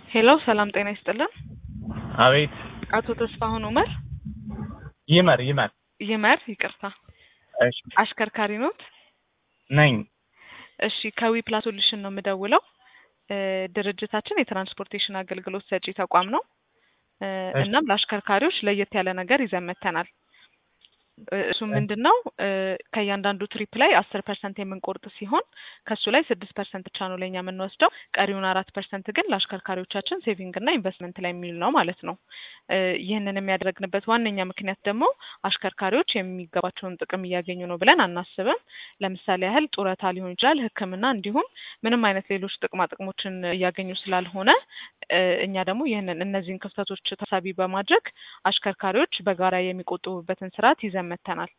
ሄሎ ሰላም ጤና ይስጥልን። አቤት አቶ ተስፋሁን ኡመር ይመር ይመር ይመር ይቅርታ፣ እሺ አሽከርካሪ ኖት? ነኝ። እሺ ከዊ ፕላስ ሶሉሽን ነው የምደውለው። እ ድርጅታችን የትራንስፖርቴሽን አገልግሎት ሰጪ ተቋም ነው። እ እሺ። እናም ለአሽከርካሪዎች ለየት ያለ ነገር ይዘን መጥተናል። እ እሱ ምንድን ነው እ ከእያንዳንዱ ትሪፕ ላይ አስር ፐርሰንት የምንቆርጥ ሲሆን ከሱ ላይ ስድስት ፐርሰንት ብቻ ነው ለእኛ የምንወስደው። ቀሪውን አራት ፐርሰንት ግን ለአሽከርካሪዎቻችን ሴቪንግ እና ኢንቨስትመንት ላይ የሚውል ነው ማለት ነው። እ ይህንን የሚያደርግንበት ዋነኛ ምክንያት ደግሞ አሽከርካሪዎች የሚገባቸውን ጥቅም እያገኙ ነው ብለን አናስብም። ለምሳሌ ያህል ጡረታ ሊሆን ይችላል፣ ሕክምና እንዲሁም ምንም አይነት ሌሎች ጥቅማ ጥቅሞችን እያገኙ ስላልሆነ እ እኛ ደግሞ ይህንን እነዚህን ክፍተቶች ታሳቢ በማድረግ አሽከርካሪዎች በጋራ የሚቆጥቡበትን ስርዓት ይዘን መጥተናል።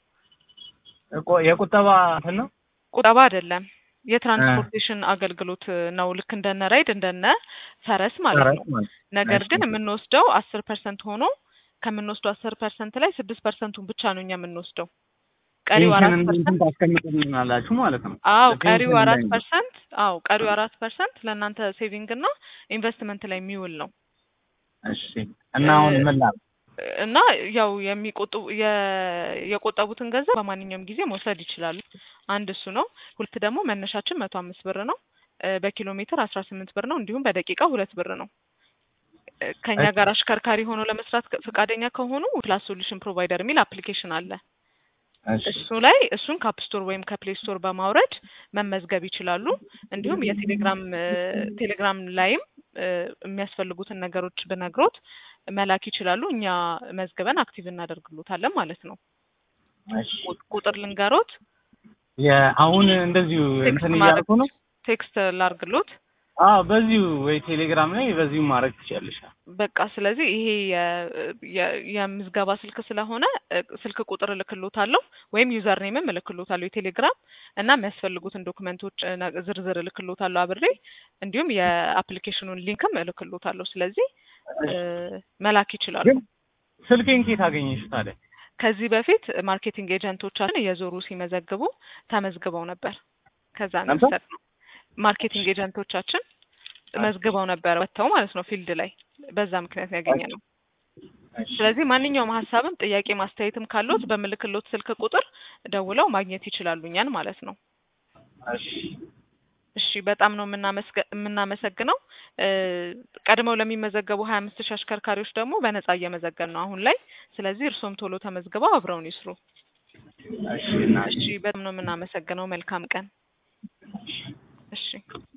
እቆ- የቁጠባ እንትን ነው። ቁጠባ አይደለም፣ የትራንስፖርቴሽን አገልግሎት ነው። ልክ እንደነ ራይድ እንደነ ፈረስ ማለት ነው። ማለት ነገር እሺ። ግን የምንወስደው አስር ፐርሰንት ሆኖ ከምንወስደው አስር ፐርሰንት ላይ ስድስት ፐርሰንቱን ብቻ ነው እኛ የምንወስደው። ቀሪው አራት ፔንሽን ፐርሰንት እንትን ታስቀምጡልናላችሁ ማለት ነው። አዎ ፔንሽን ቀሪው አራት ላይ ነው። ፐርሰንት አዎ ቀሪው አራት ፐርሰንት ለእናንተ ሴቪንግ እና ኢንቨስትመንት ላይ የሚውል ነው እሺ እና አሁን ምን ላድርግ? እና ያው የሚቆጥቡ የ- የቆጠቡትን ገንዘብ በማንኛውም ጊዜ መውሰድ ይችላሉ። አንድ እሱ ነው። ሁለት ደግሞ መነሻችን መቶ አምስት ብር ነው። እ በኪሎ ሜትር አስራ ስምንት ብር ነው። እንዲሁም በደቂቃ ሁለት ብር ነው። እ ከኛ እሺ። ጋር አሽከርካሪ ሆኖ ለመስራት ከ- ፈቃደኛ ከሆኑ ፕላስ ሶሉሽን ፕሮቫይደር የሚል አፕሊኬሽን አለ። እሺ እሱ ላይ እሱን ከአፕ ስቶር ወይም ከፕሌይ ስቶር በማውረድ መመዝገብ ይችላሉ። እንዲሁም የቴሌግራም እ ቴሌግራም ላይም እ የሚያስፈልጉትን ነገሮች ብነግሮት መላክ ይችላሉ። እኛ መዝግበን አክቲቭ እናደርግሎታለን ማለት ነው። እሺ። ቁ- ቁጥር ልንገሮት፣ የአሁን እንደዚሁ ቴክስት እንትን ማድረግ እያልኩ ነው። ቴክስት ላርግሎት። አዎ በዚሁ ወይ ቴሌግራም ላይ በዚሁ ማድረግ ትችያለሽ። በቃ ስለዚህ ይሄ የ- የ- የምዝገባ ስልክ ስለሆነ እ ስልክ ቁጥር እልክሎታለሁ ወይም ዩዘር ኔምም እልክሎታለሁ የቴሌግራም እና የሚያስፈልጉትን ዶክመንቶች እ ነ- ዝርዝር እልክሎታለሁ አብሬ እንዲሁም የአፕሊኬሽኑን ሊንክም እልክሎታለሁ። ስለዚህ እ መላክ ይችላሉ። ግን ስልኬን ኬት አገኘሽ ታዲያ? ከዚህ በፊት ማርኬቲንግ ኤጀንቶቻችን እየዞሩ ሲመዘግቡ ተመዝግበው ነበር። ከዛ ነው ነበር? የወሰድነው። ማርኬቲንግ ኤጀንቶቻችን መዝግበው ነበር ወጥተው ማለት ነው ፊልድ ላይ። በዛ ምክንያት ነው ያገኘነው። እሺ። ስለዚህ ማንኛውም ሀሳብም ጥያቄ ማስተያየትም ካለዎት በምልክሎት ስልክ ቁጥር ደውለው ማግኘት ይችላሉ እኛን ማለት ነው። እሺ። እሺ በጣም ነው የምናመስገ- የምናመሰግነው። እ ቀድመው ለሚመዘገቡ ሀያ አምስት ሺህ አሽከርካሪዎች ደግሞ በነጻ እየመዘገን ነው አሁን ላይ። ስለዚህ እርስዎም ቶሎ ተመዝግበው አብረውን ይስሩ። እሺ እና እሺ በጣም ነው የምናመሰግነው። መልካም ቀን። እሺ